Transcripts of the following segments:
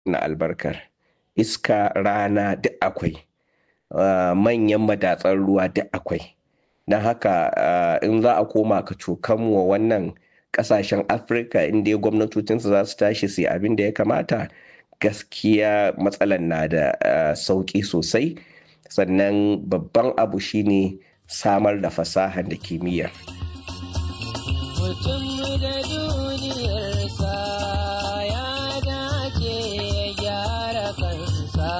na albarkar iska rana duk akwai manyan madatsar ruwa duk akwai don haka in za a koma ka cokan wa wannan kasashen afirka inda gwamnatocinsu za su tashi su abin da ya kamata gaskiya matsalan na da sauƙi sosai sannan babban abu shine samar da fasahar da kimiyya mutum da duniyarsa ya dace ya gyara kansa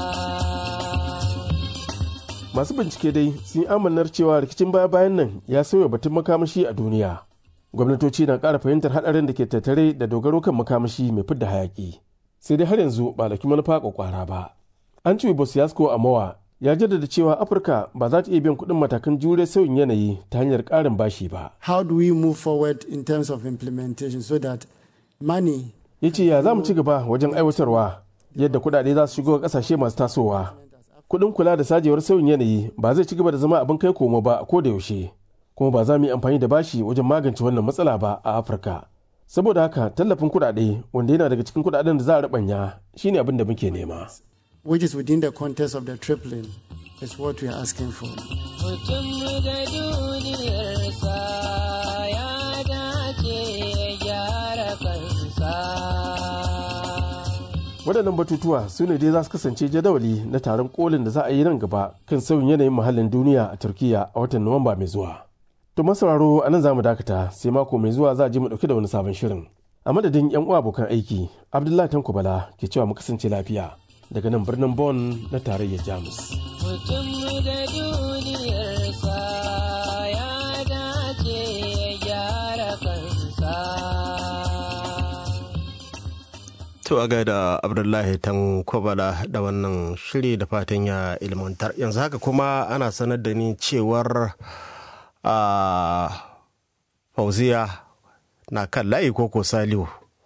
masu bincike dai sun yi amanar cewa rikicin baya-bayan nan ya sauya batun makamashi a duniya gwamnatoci na ƙara fahimtar haɗarin da ke tattare da dogaro kan makamashi mai fidda hayaƙi sai dai har yanzu ba da manufa kwakwara ba an ce bosiyasko a mawa ya jaddada cewa afirka ba za ta iya biyan kuɗin matakan jure sauyin yanayi ta hanyar ƙarin bashi ba how do we move forward in terms of implementation so that money ya ce ya za mu ci gaba wajen aiwatarwa yadda kuɗaɗe za su shigo ƙasashe masu tasowa kuɗin kula da sajewar sauyin yanayi ba zai ci gaba da zama abin kai komo ba ko da yaushe kuma ba za mu yi amfani da bashi wajen magance wannan matsala ba a afirka saboda haka tallafin kuɗaɗe wanda yana daga cikin kuɗaɗen da za a rabanya shine abin da muke nema which is within the context of the tripling is what we are asking for mutum da duniyarsa ya dace ya gyara kansa waɗannan batutuwa su ne dai za su kasance jadawali na taron kolin da za a yi nan gaba kan sauyin yanayin muhallin duniya a turkiya a watan nuwamba mai zuwa to masauraro a nan za mu dakata sai mako mai zuwa za a ji mu ɗauki da wani sabon shirin a madadin yan uwa abokan aiki abdullahi tanko bala ke cewa mu kasance lafiya daga nan birnin Bonn na tarayyar Jamus. Mutum da duniyarsa ya dace ya gyara kansa. To a gaida Abdullahi Tankwabala da wannan shiri da fatan ya ilmantar. Yanzu haka kuma ana sanar da ni cewar a fauziya na kan layi koko salihu.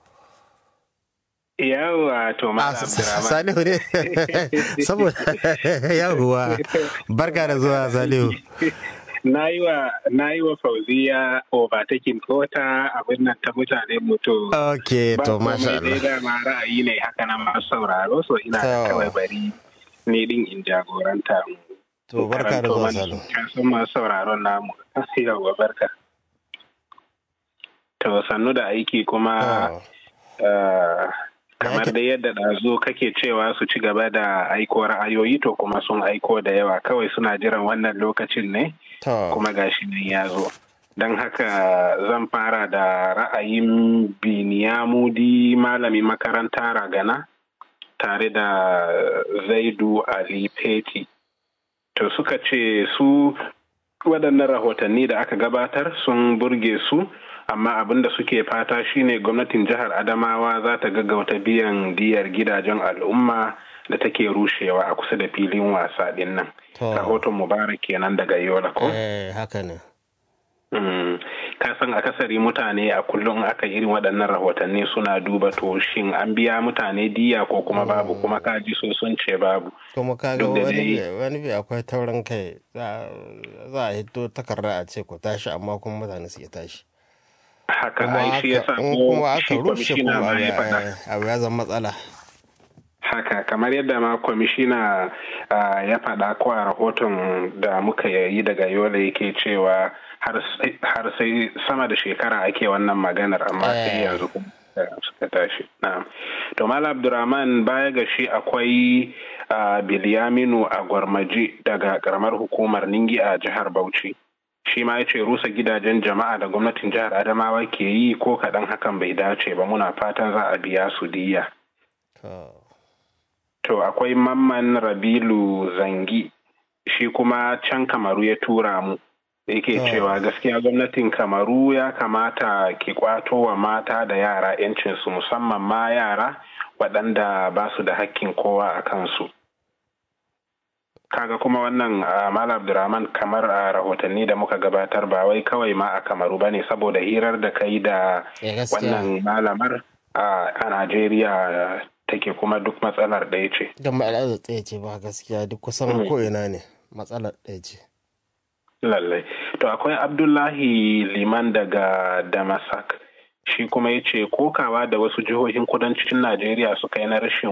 Yawwa to Malam Abdurrahman. Salihu ne. Saboda yawwa. Barka da zuwa Salihu. Na yi wa na yi wa Fauziya overtaking kota abin nan ta mutane mutu. Ok, to masha Allah. Ba dama ra'ayi ne haka na masu sauraro so ina da kawai bari ni din in jagoranta. To barka da zuwa Salihu. Kasan masu sauraron namu. Yawwa barka. To sannu da aiki kuma kamar da yadda ɗazu kake cewa su ci gaba da aiko ra'ayoyi to kuma sun aiko da yawa kawai suna jiran wannan lokacin ne kuma gashi nan ya zo don haka zan fara da ra'ayin biniyamudi malami makaranta ragana tare da zaidu ali peti to suka ce su waɗannan rahotanni da aka gabatar sun burge su amma abin da suke fata shine gwamnatin jihar adamawa za ta gaggauta biyan diyar gidajen al'umma da take rushewa a kusa da filin wasa din nan rahoton mubarak kenan daga yola ko haka ne ka san akasari mutane a kullum aka irin waɗannan rahotanni suna duba to shin an biya mutane diya ko kuma babu kuma kaji so sun ce babu kuma kaga wani bi akwai taurin kai za a hito takarda a ce ku tashi amma kuma mutane su tashi haka ai shi yasa ko kuma aka rushe kuma abu ya zama matsala haka kamar yadda ma kwamishina ya faɗa ko a rahoton da muka yi daga yola yake cewa har sai sama da shekara ake wannan maganar amma sai yanzu suka tashi to mala abdurrahman baya ga shi akwai bilyaminu a gwarmaji daga karamar hukumar ningi a jihar bauchi shi ma ya ce rusa gidajen jama'a da gwamnatin jihar adamawa ke yi ko kaɗan hakan bai dace ba muna fatan za a biya su diya to akwai mamman rabilu zangi shi kuma can kamaru ya tura mu yake cewa gaskiya gwamnatin kamaru ya kamata ki kwato wa mata da yara 'yancinsu musamman ma yara waɗanda ba su da hakkin kowa a kansu kaga kuma wannan Malam Abdurrahman kamar a rahotanni da muka gabatar ba wai kawai ma a Kamaru bane saboda hirar da kai da wannan malamar a Najeriya take kuma duk matsalar ɗaya ce. Don matsalar ɗaya ce ba gaskiya duk kusan ko ina ne matsalar ɗaya ce. Lallai. To akwai Abdullahi Liman daga Damasak. shi kuma ya ce kokawa da wasu jihohin kudancin najeriya suka yi na rashin